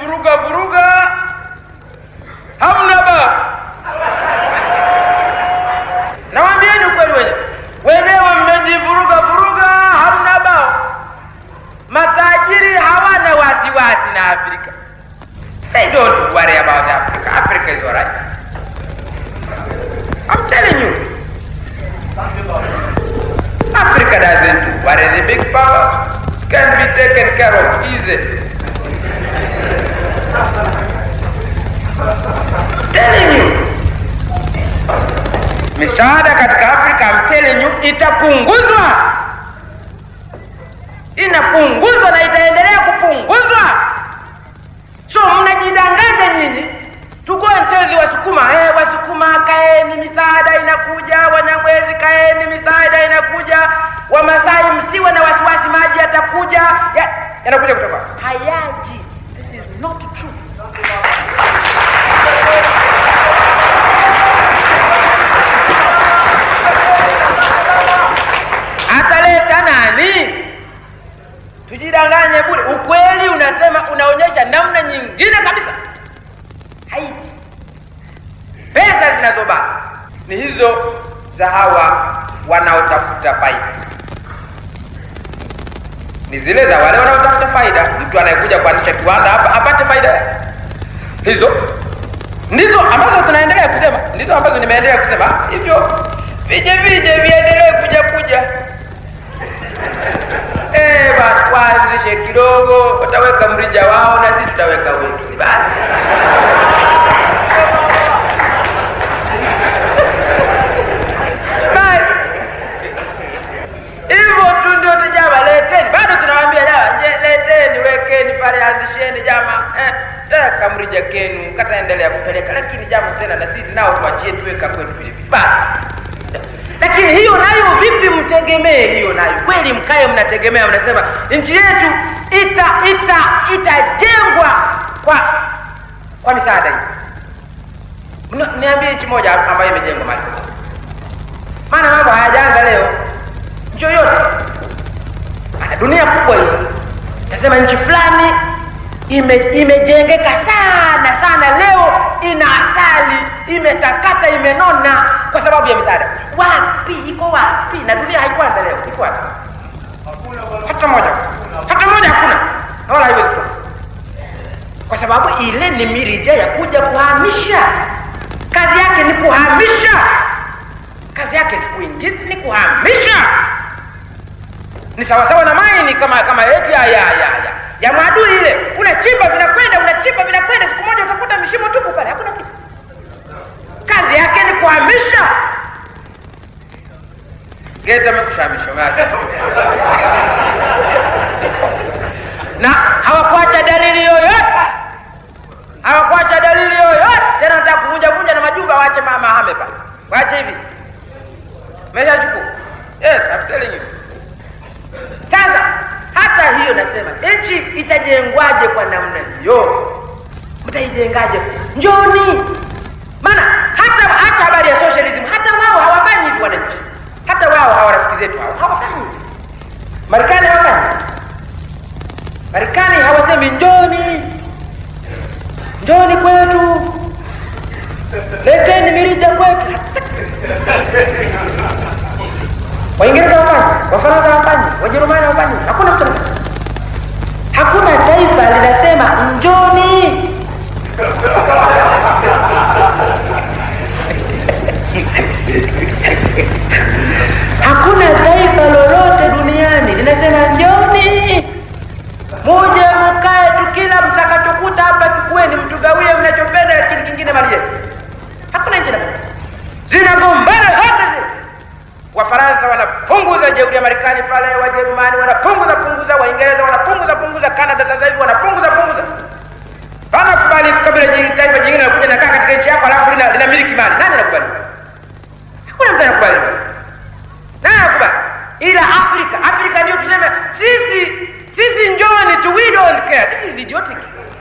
mnajivuruga vuruga, hamna ba. Nawambieni ukweli, wenyewe wenyewe mmejivuruga vuruga, hamna bao. Matajiri hawana wasiwasi na Afrika. They don't worry about Africa. Africa is alright. I'm telling you. Africa doesn't worry. The big power can be taken care of easily. telling you. Misaada katika Afrika I'm telling you itapunguzwa. Inapunguzwa na itaendelea kupunguzwa. So mnajidanganya nyinyi. Tuko tell Wasukuma, eh, Wasukuma kaeni, misaada inakuja. Wanyamwezi kaeni, misaada inakuja. Wamasai msiwe na wasiwasi, maji yatakuja. Ya- Yanakuja kutoka hayaji. This is not true. Ataleta nani? Tujidanganye bure. Ukweli unasema unaonyesha namna nyingine kabisa. Haipo. Pesa zinazobaki ni hizo za hawa wanaotafuta faida, ni zile za wale wanaotafuta faida. Mtu anayekuja kuanzisha kiwanda hapa apate faida yake. Hizo ndizo ambazo tunaendelea kusema, ndizo ambazo nimeendelea kusema hivyo, vije vije viendelee kuja kuja Eh, basi waanzishe kidogo, wataweka mrija wao na sisi tutaweka wetu, si basi? Basi hivyo tu ndio tu jama, leteni. Bado tunawaambia jama, je, leteni, wekeni pale, anzisheni jama, eh, taka mrija kenu, kataendelea kupeleka, lakini jama tena na sisi nao tuachie tuweka kwetu vile vile, basi lakini hiyo nayo vipi mtegemee hiyo nayo kweli mkae mnategemea mnasema nchi yetu ita ita itajengwa kwa kwa misaada hii Mna- niambie nchi moja ambayo imejengwa mali maana mambo hayajaanza leo nchi yoyote Maana dunia kubwa hii nasema nchi fulani ime, imejengeka sana sana leo ina asali imetakata imenona kwa sababu ya misaada wapi iko wapi na dunia haikuanza leo iko wapi hata moja hata moja hakuna na wala haiwezi kuwa kwa sababu ile ni mirija ya kuja kuhamisha kazi yake ni kuhamisha kazi yake si kuingiza ni kuhamisha ni sawasawa na maini kama kama yetu ya ya ya ya ya maadui ile unachimba vinakwenda unachimba vinakwenda siku moja utakuta mishimo tupu pale hakuna kitu kazi yake ni kuhamisha geta amekushamisha umeacha na hawakuacha dalili yoyote hawakuacha dalili yoyote tena nataka kuvunja vunja na majumba waache mama hame pale waache hivi meshachukua yes I'm telling you sasa hata hiyo nasema nchi itajengwaje kwa namna hiyo mtaijengaje njoni maana hata hata habari ya socialism hata wao hawafanyi hivi wananchi hata wao hawa rafiki zetu hao hawafanyi hivi marekani hawafanyi marekani hawasemi njoni njoni kwetu leteni mirija kwetu waingereza wafanyi wafaransa wafanyi wajerumani wafanyi hakuna mtu anafanya. hakuna taifa linasema njoni hakuna taifa lolote duniani linasema njoni muje mkae tu kila mtakachokuta hapa chukueni mtugawie mnachopenda lakini kingine mali yetu hakuna nchi inafanya zinagombana zote zile wafaransa wanapunguza jeuri ya marekani pale wajerumani wanapunguza punguza waingereza wanapunguza punguza canada sasa hivi wanapunguza punguza wanakubali kabila jingi- taifa jingine nakuja nakaa katika nchi yako alafu lina, lina miliki mali nani anakubali hakuna mtu anakubali nani anakubali ila afrika afrika ndio tuseme sisi sisi njoni tu we don't care this is idiotic